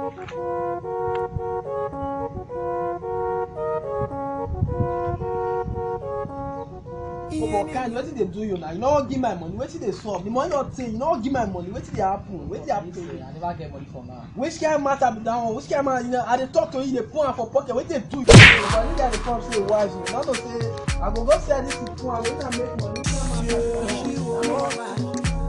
for kind wetin dey do you na you no give my money wetin dey sup the money no tey you no give my money wetin dey happen wetin dey happen to you I never get money for now. which kind matter be that one which kind matter you know i dey talk to you you dey put am for pocket wetin dey do you but you guy dey come say wise you no know say i go go sell this thing put am wetin i make money wetin i matter.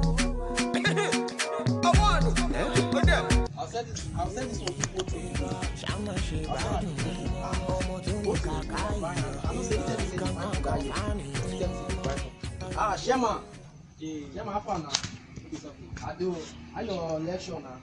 I'll send this, I'll send this one to both of you. I'll send that to you. Ah, both of you. I don't say tell me say the man go die. Tell me say the man. Ah, Shema. Shema, how far now? I do. How your lecture now?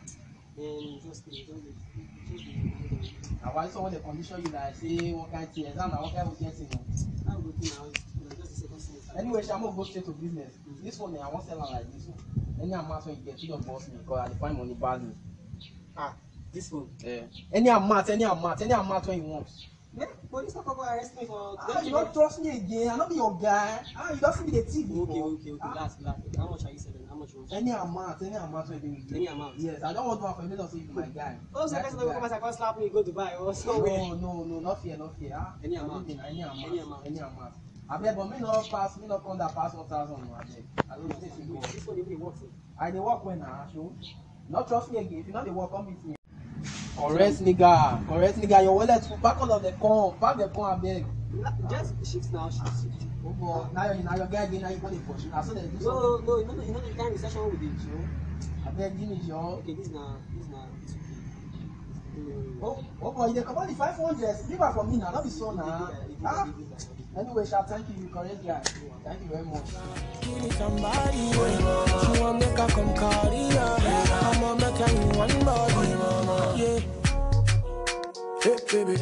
Na why someone dey condition you like say one kind thing exam na one kind of thing o. Anyway, Shamo go straight to business. This one eh, I wan sell am like this one. Any amount wey you get, you don boss me because I dey find money badly. Ah, this one. Eh, any amount, any amount, any amount wey you want. Yeah, police not come arrest me for. Ah, you don't trust me again. I no be your guy. Ah, you don see me dey thief Okay, before. okay, okay. Ah, Last, last. How much are you selling? How much you want? Any amount, any amount wey dey with you. Any amount? Yes, I don want one for you. Make sure say you be my guy. Oh, so That's person the will guy. come and come slap me, go Dubai or somewhere. No, no, no, not fear, not fear. Ah, Any amount? anything, Any amount. Any amount. Any amount. Abeg, but me no pass, me no come that pass one thousand. No, abeg. I don't think you go. This one even works. I dey work when na show. No trust me again. If you no dey work, come meet me. Correct nigga, correct nigga. Your wallet full. Pack all of the corn. Pack the corn abeg. Just shift now, shift. shift. Oh boy, now your na your guy again. Now you go dey pursue. Na so dem do something. No, no, you know, the- you know the kind of recession with the show. Abeg, give me your. Okay, this now, this now, this okay. Mm. Oh, oh boy, you dey comot the five hundred. Leave am for me na. No be so na. Ah. Anyway, sha, thank you. You correct guy. Thank you very much. Give me somebody, yeah. She want make her come carry her. I'ma make her in one body, yeah. Hey, baby.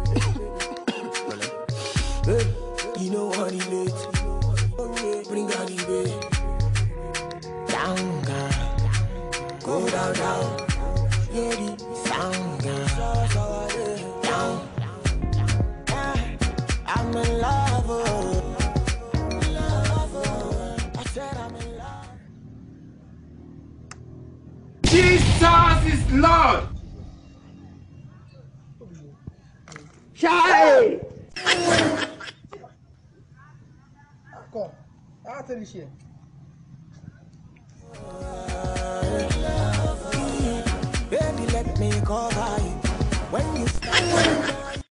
hey, you know what it is. Oh, yeah. Bring her the way. Down, girl. Go down, down. Yeah, the sound, girl. Down. Yeah, I'm in love. oh. I said I'm in love. Jesus is Lord. Child. Come. I'll tell you share. Yeah.